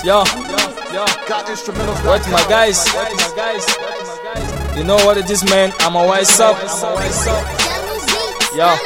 Yo, yo, Got instrumentals. what my guys? You know what it is, man? I'm a wise up. Yo,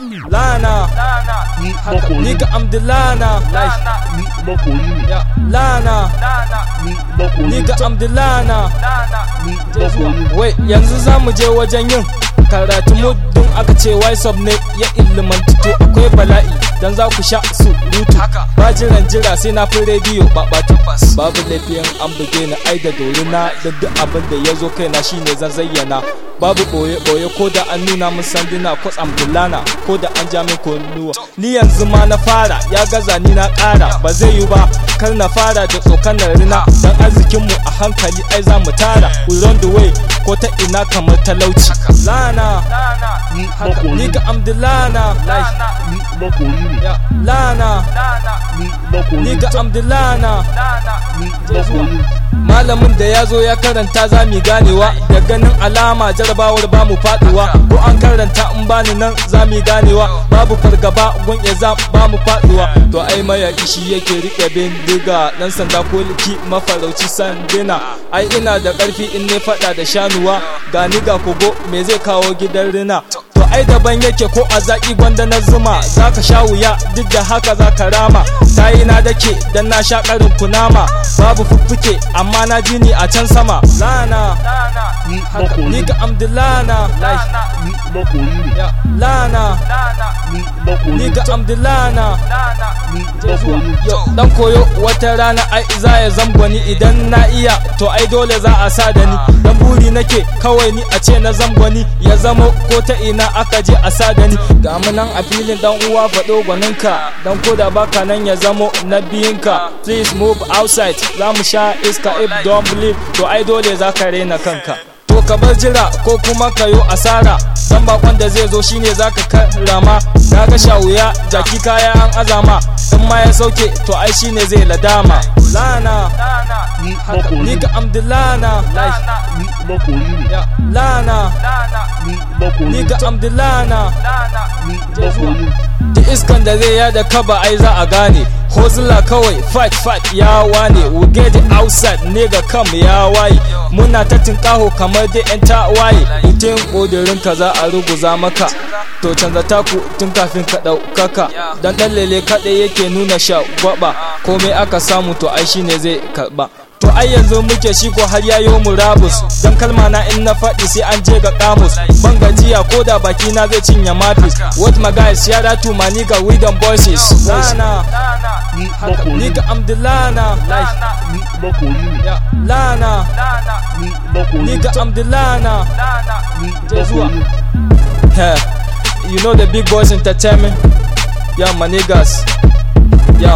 Lana, ni makoyi ne nigga, I'm the Lana. Like, ni makoyi ne yeah, Lana, ni makoyi nigga, I'm the Lana. ni makoyi ne Wai yanzu za mu je wajen yin karatu muddin aka ce wise ne ya ilimantu to akwai bala'i dan za ku sha surutu ba jiran jira sai na fi rediyo ba ba tabbas babu laifin an buge ni ai da dorina da duk abin da ya zo kaina shine zan zayyana babu boye boye ko da an nuna min sanduna ko tsambulana ko da an ja min kunnuwa ni yanzu ma na fara ya gaza ni na ƙara ba zai yi ba kar na fara da tsokanar rina dan arzikinmu a hankali ai za mu tara we run the way ko ta ina kamar talauci lana ni haka makoyi ni ne ga amdulana like ni makoyi ne ya lana ni makoyi ni ne ga amdulana ni makoyi ne malamin da ya zo ya karanta za mu ganewa da ganin alama jarabawar ba mu faduwa ko an karanta in bani nan za mu ganewa babu fargaba gun za ba mu faduwa to ai mayaki shi yake rike bindiga dan sanda ko liki mafarauci sandina ai ina da karfi in ne fada da shanuwa ga ni ga kogo me zai kawo gidan rina to ai daban yake ko a zaki gwanda na zuma zaka sha wuya duk da haka zaka rama tayi na dake dan na sha karin kunama babu fuffuke amma na ji ni a can sama lana ni haka makoyi ni ne ga amdulana like ni makoyi ne ya lana ni makoyi ni ne ga amdulana ni makoyi ne Yo, dan koyo wata rana ai za ya zamgwani idan na iya to ai dole za a sa da ni dan buri nake kawai ni a ce na zamgwani ya zamo ko ta ina aka je a sa da ni ga mu nan a filin dan uwa faɗo gwaninka dan ko da baka nan ya zamo na biyinka please move outside za mu sha iska if don't believe to ai dole za ka rena kanka to ka bar jira ko kuma ka yo asara dan bakon da zai zo shine zaka karama na ga shawuya jaki kaya an azama in ma ya sauke to ai shine zai ladama lana ni haka makoyi ni ne ga amdulana like ni makoyi ne ya lana ni makoyi ni ne ga amdulana ni makoyi ne da iskan da zai yada kaba ai za a gane hozula kawai fight fight ya wane we get it outside nigga kam ya waye muna ta tinkaho kamar da yan tawaye mutum ƙudurin ka za a ruguza maka to canza taku tun kafin ka ɗaukaka dan ɗan lele kaɗai yake nuna shagwaba komai aka samu to ai shine zai karɓa To ai yanzu muke shi ko har yayo murabus Dan kalma na in na faɗi sai an je ga kamus Ban gajiya ko da baki na zai cinye mafis What my guys shout out to my nigga we them voices Lana ni haka makoyi ne nigga I'm the Lana like ni makoyi ne yeah, Lana ni makoyi ne nigga I'm the Lana ni zuwa. makoyi ne yeah. You know the big boys entertainment Yeah my niggas Yeah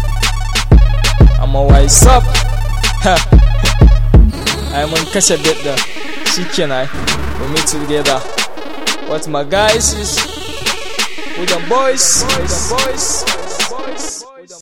I'm a wise up Ha. ai mun kashe bit da shikenan we meet together what my guys is with the boys with the boys